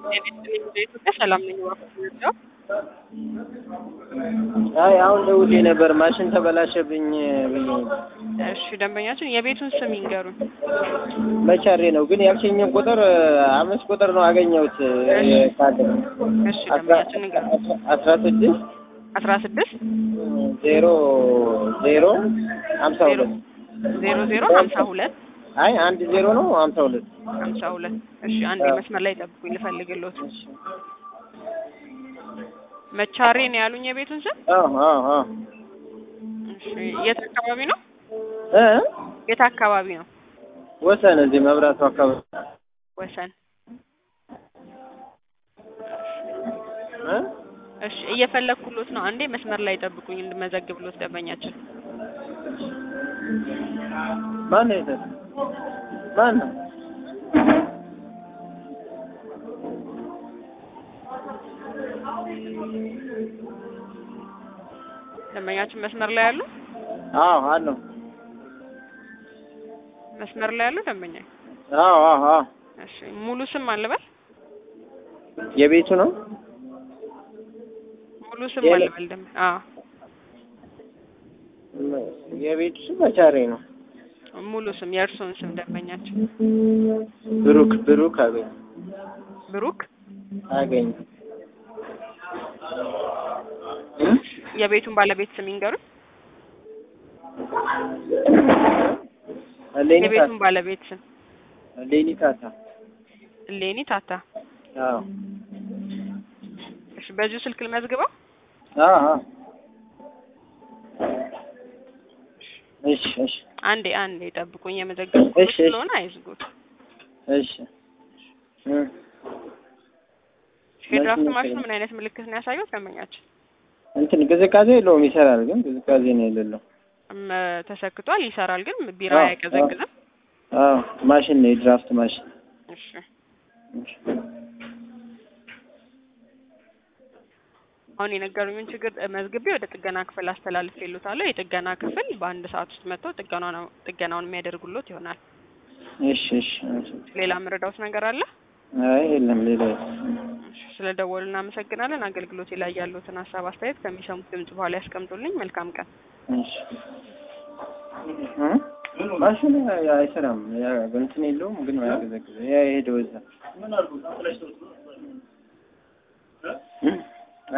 ኢትዮጵያ ሰላም ነኝ። ወራው አይ አሁን ደውዬ ነበር ማሽን ተበላሸብኝ ብዬ እሺ፣ ደንበኛችን የቤቱን ስም ይንገሩን። መቻሬ ነው ግን ያልሽኝን ቁጥር አምስት ቁጥር ነው አገኘሁት ካለ እሺ፣ ደንበኛችን ንገሩን። አስራ ስድስት አስራ ስድስት ዜሮ ዜሮ ሀምሳ ዜሮ ሁለት ዜሮ ዜሮ ሀምሳ ሁለት አይ አንድ ዜሮ ነው ሀምሳ ሁለት ሀምሳ ሁለት እሺ፣ አንድ መስመር ላይ ጠብቁኝ ልፈልግልዎት። መቻሬ ነው ያሉኝ የቤቱን ስም። አዎ አዎ አዎ እሺ፣ የት አካባቢ ነው? እ የት አካባቢ ነው? ወሰን እዚህ መብራቱ አካባቢ ወሰን። እ እሺ፣ እየፈለግኩሎት ነው። አንዴ መስመር ላይ ጠብቁኝ እንድመዘግብሎት ደንበኛችን። ማን ነው የሰጠ? ማን ነው? ደንበኛችን መስመር ላይ ያሉ አዎ አለው መስመር ላይ ያሉ ደንበኛ። አዎ አዎ አዎ እሺ፣ ሙሉ ስም አልበል የቤቱ ነው ሙሉ ስም የለ- አልበል ደንበ አዎ የቤቱ ስም መቻሬ ነው ሙሉ ስም የእርስዎን ስም ደንበኛችን። ብሩክ ብሩክ አገኝ ብሩክ አገኝ የቤቱን ባለቤት ስም ይንገሩን። ሌኒ የቤቱን ባለቤት ስም ሌኒ ታታ ሌኒ ታታ። አዎ እሺ፣ በዚሁ ስልክ ልመዝግበው። አዎ አዎ እሺ እሺ አንዴ አንዴ ጠብቁኝ፣ የመዘገብኩት እሺ፣ እሺ። ስለሆነ አይዝጉት። እሺ እ የድራፍት ማሽኑ ማሽኑ ምን አይነት ምልክት ነው ያሳየው ደንበኛችን? እንትን ቅዝቃዜ የለውም ይሰራል ግን ቅዝቃዜ ነው የሌለው እም፣ ተሰክቷል፣ ይሰራል፣ ግን ቢራ አዎ፣ አይቀዘቅዝም። አዎ ማሽን ነው የድራፍት ማሽን እሺ እሺ አሁን የነገሩኝን ችግር መዝግቤ ወደ ጥገና ክፍል አስተላልፌልዎታለሁ። የጥገና ክፍል በአንድ ሰዓት ውስጥ መጥተው ጥገናውን ጥገናውን የሚያደርጉሎት ይሆናል። እሺ እሺ እሺ። ሌላ የምረዳዎት ነገር አለ? አይ የለም ሌላ የለም። እሺ፣ ስለ ደወሉ እናመሰግናለን። አገልግሎቴ ላይ ያሉትን ሀሳብ አስተያየት ከሚሰሙት ድምጽ በኋላ ያስቀምጡልኝ። መልካም ቀን። እሺ እ ማሽኑ አይሰራም ያ እንትን የለውም ግን አያቀዘቅዝም ያ የሄደው እዛ እ